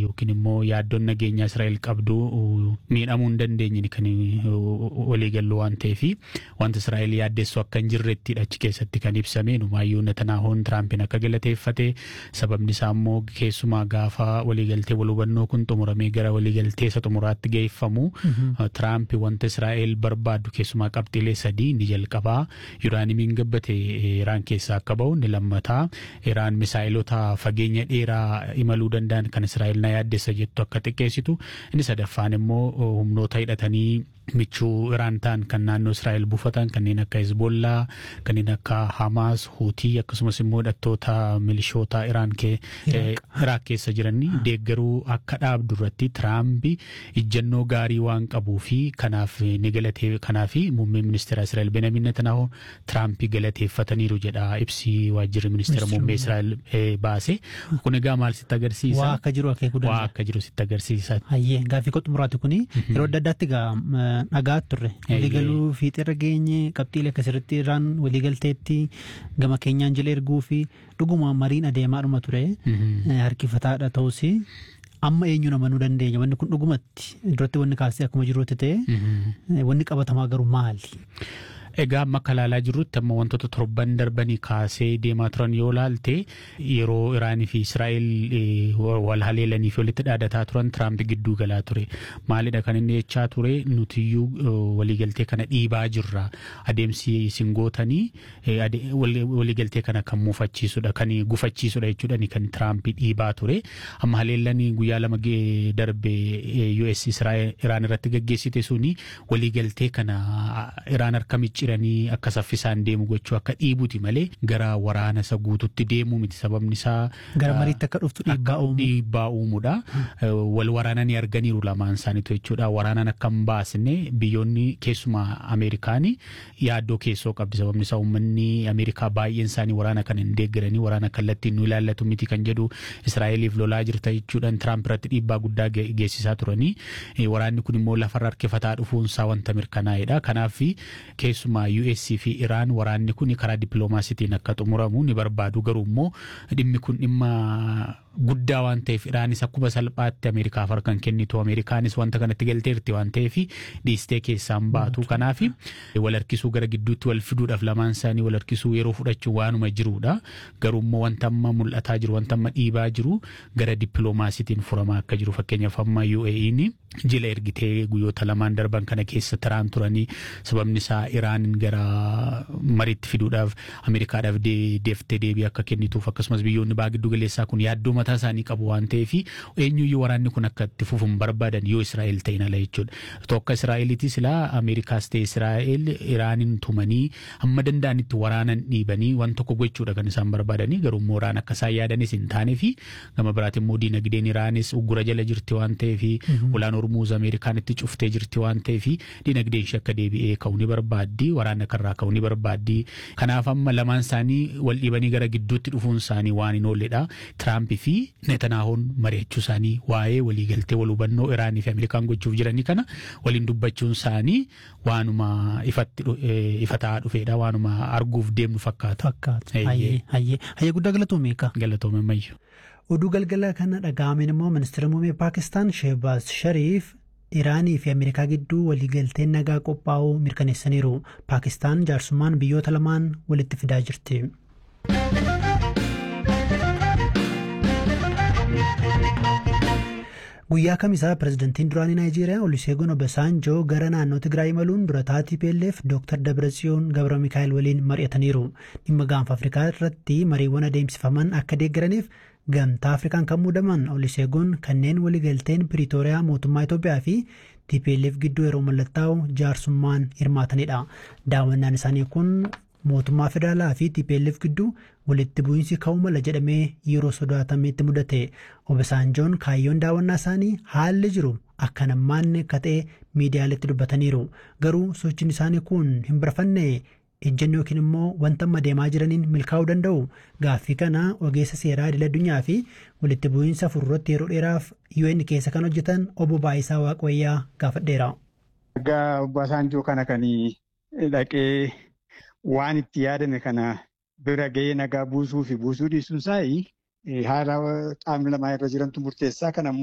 yookiin immoo yaaddoon nageenya Israa'el qabdu miidhamuu hin dandeenye kan waliigallu waan ta'eef wanti Israa'el yaaddeessu akka hin jirrettidha achi keessatti kan ibsame numaayyuu Netanaahoon Tiraampiin akka galateeffate sababni isaa immoo keessumaa gaafa waliigaltee wal hubannoo kun xumuramee gara waliigaltee isa xumuraatti geeffamu Tiraamp wanta Israa'el barbaaddu keessumaa qabxiilee sadii ni jalqabaa Iraanimiin gabbate Iraan keessaa akka ba'u ni lammataa Iraan misaa'ilota fageenya dheeraa imaluu danda'an kan Israa'el na yaaddeessa jettu akka xiqqeessitu inni sadaffaan immoo humnoota hidhatanii michuu Iraan ta'an kan naannoo Israa'el buufatan kanneen akka Hezbollaa kanneen akka Hamaas Huutii akkasumas immoo hidhattoota milishoota Iraan Iraaq keessa jiranii deeggaruu akka dhaabdu irratti Tiraamp ijjannoo gaarii waan qabuu fi kanaaf ni galatee kanaaf muummee ministeera Israa'el Benjamin Netanyahu Tiraamp galateeffataniiru jedha ibsi waajjirri ministeera muummee Israa'el baase kun egaa maal sitti agarsiisa waa akka jiru akeekuu danda'a waa akka jiru sitti agarsiisa. Hayyee gaaffii koo xumuraati kuni yeroo adda addaatti egaa dhagaa turre waliigaluu fiixeerra geenye qabxiilee akkasirratti irraan waliigalteetti gama keenyaan jala erguu fi dhuguma mariin adeemaadhuma ture harkifataadha ta'us amma eenyu namanuu dandeenya wanni kun dhugumatti duratti wanni kaasee akkuma jiruutti ta'e wanni qabatamaa garuu maali? Egaa amma akka ilaalaa jirrutti amma wantoota torban darbanii kaasee deemaa turan yoo laalte yeroo Iraanii fi Israa'el wal haleelanii fi walitti dhaadataa turan Tiraamp gidduu galaa ture. Maalidha kan inni jechaa ture nutiyyuu waliigaltee kana dhiibaa jirra. Adeemsi isin gootanii waliigaltee kana kan muufachiisudha kan gufachiisudha jechuudha kan Tiraamp dhiibaa ture. Amma haleellanii guyyaa lama darbe US Iraan irratti gaggeessite suni waliigaltee kana Iraan harka micci jiranii akka saffisaan deemu gochuu akka dhiibuti malee gara waraana isa guututti deemuu miti sababni isaa. Gara mariitti akka dhuftu dhiibbaa uumu. Dhiibbaa uumuudha. Wal waraananii arganiiru lamaan isaaniitu jechuudha. Waraanaan akka hin baasne biyyoonni keessumaa Ameerikaanii yaaddoo keessoo qabdi sababni isaa uummanni Ameerikaa baay'een isaanii waraana kana hin deeggaranii waraana kallattiin nu ilaallatu miti kan jedhu Israa'eliif lolaa jirta jechuudhaan Tiraamp irratti dhiibbaa guddaa geessisaa turanii waraanni kun immoo lafarra harkifataa dhufuunsaa wanta mirkanaa'edha. Kanaaf keessumaa keessumaa US fi Iraan waraanni kun karaa dippiloomaasiitiin akka xumuramu ni barbaadu garuu immoo dhimmi kun dhimma guddaa waan ta'eef Iraanis akkuma salphaatti Ameerikaaf harkan kennitu Ameerikaanis wanta kanatti galteerti waan ta'eef dhiistee keessaan baatu kanaaf wal harkisuu gara gidduutti wal fiduudhaaf lamaan isaanii wal harkisuu yeroo fudhachuu waanuma jirudha garuu immoo wanta amma mul'ataa jiru wanta amma dhiibaa jiru gara dippiloomaasiitiin furamaa akka jiru fakkeenyaaf amma UAE'n jila ergitee guyyoota lamaan darban kana keessa taraan turanii sababni isaa Iraan gara mariitti fiduudhaaf Ameerikaadhaaf deeftee deebii akka kennituuf akkasumas biyyoonni baa giddu galeessaa kun yaaddoo mataa isaanii qabu waan ta'eef eenyuyyuu waraanni kun akka itti fufuun barbaadan yoo Israa'el ta'in ala jechuudha. Tokko Israa'eliitis silaa Ameerikaas ta'e Israa'el Iraanin tumanii hamma danda'anitti waraanan dhiibanii waan tokko gochuudha kan isaan barbaadanii garuu immoo waraan akka isaan yaadanis hin taanee fi gama biraati immoo diinagdeen Iraanis uggura jala jirti waan ta'eef ulaan Ormuuz Ameerikaan itti cuftee jirti waan ta'eef diinagdeen ishee akka deebi'ee ka'uu ni barbaaddi waraana kanarraa ka'uu ni barbaaddi. Kanaaf amma lamaan isaanii wal dhiibanii gara gidduutti dhufuun isaanii waan hin oolledha. Tiraamp fi Netanaahoon mari'achuu isaanii waa'ee waliigaltee wal hubannoo Iraanii fi Ameerikaan gochuuf jiranii kana waliin dubbachuun isaanii waanuma ifatti ifataa dhufeedha waanuma arguuf deemnu fakkaata. Fakkaata. Hayyee hayyee hayyee guddaa galatoome eegaa. Galatoome mayyu. Oduu galgala kana dhaga'ameen immoo ministeera muummee Paakistaan Sheehbaaz Shariif Iraanii fi Ameerikaa gidduu waliigalteen nagaa qophaa'uu mirkaneessaniiru. Paakistaan jaarsummaan biyyoota lamaan walitti fidaa jirti. Guyyaa kamisaa pirezidantiin duraanii Naayijeeriyaa Oluseegun Obasanjoo gara naannoo Tigraay imaluun dura taatii PLF Dr. Dabratsiyoon Gabra Mikaa'el waliin mari'ataniiru. Dhimma gaanfa Afrikaa irratti mariiwwan adeemsifaman akka deeggaraniif gamtaa Afrikaan kan muudaman Oluseegun kanneen waliigalteen Piriitooriyaa mootummaa Itoophiyaa fi TPLF gidduu yeroo mallattaa'u jaarsummaan hirmaatanidha. Daawwannaan isaanii kun mootummaa federaalaa fi TPLF gidduu walitti bu'iinsi ka'uu mala jedhamee yeroo sodaatametti mudate Obasanjoon kaayyoon daawwannaa isaanii haalli jiru akka nammaanne akka ta'e miidiyaaletti dubbataniiru garuu sochiin isaanii kun hin barafanne ejjennoo yookiin immoo wanta amma deemaa jiraniin milkaa'uu danda'u gaaffii kana ogeessa seeraa idil addunyaa fi walitti bu'iinsa fuulduratti yeroo dheeraaf UN keessa kan hojjetan obbo Baayisaa Waaqayyaa gaafadheera. Egaa Obasanjoo kana kan dhaqee waan itti yaadame kana bira ga'ee nagaa buusuu fi buusuu dhiisuun isaa haala qaamni lamaa irra jirantu murteessaa. Kan